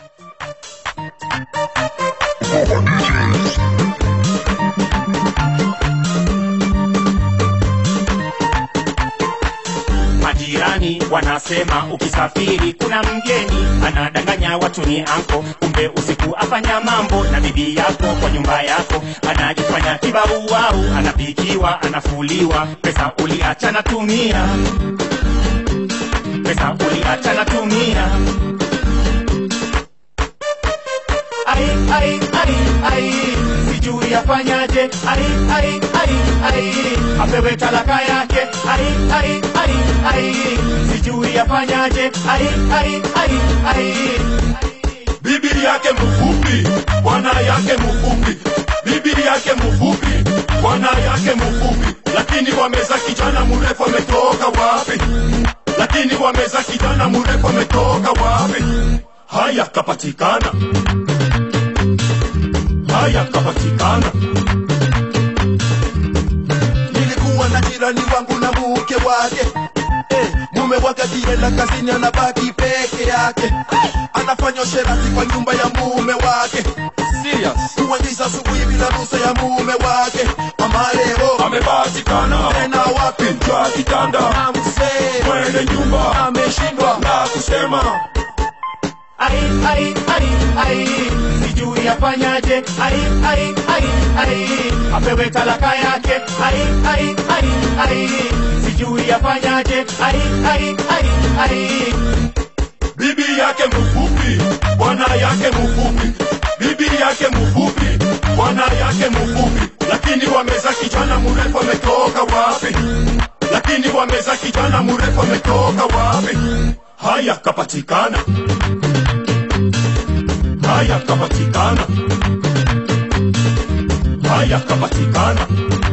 Majirani wanasema ukisafiri kuna mgeni anadanganya watu ni anko, kumbe usiku afanya mambo na bibi yako kwa nyumba yako, anajifanya kibaruau, anapikiwa, anafuliwa, pesa uliacha natumia, pesa uliacha natumia. Ai, ai, ai, ai, sijui afanyaje, ai, ai, ai, ai, apewe talaka yake, ai, ai, ai, ai, sijui afanyaje, ai, ai, ai, ai. bibi yake mfupi, bwana yake mfupi, bibi yake mfupi, bwana yake mfupi, lakini wameza kijana mrefu ametoka wapi? Lakini wameza kijana mrefu ametoka wapi? Haya kapatikana, haya kapatikana. nilikuwa na jirani wangu na mke wake eh, mume wake akienda kazini anabaki peke yake anafanya usherati kwa nyumba ya mume wake kuingiza asubuhi bila ruhusa ya mume wake ama leo Amepatikana tena wapi kwa kitanda, amsee mwenye nyumba ameshindwa na kusema ai ai ai ai sijui afanyaje ai ai ai ai apewe talaka yake ai ai ai ai sijui afanyaje ai ai ai ai bibi yake mfupi, bwana yake mfupi, bibi yake mfupi, bwana yake mfupi, lakini wameza kijana mrefu ametoka wapi? Lakini wameza kijana mrefu ametoka wapi? Haya kapatikana, haya kapatikana, haya kapatikana.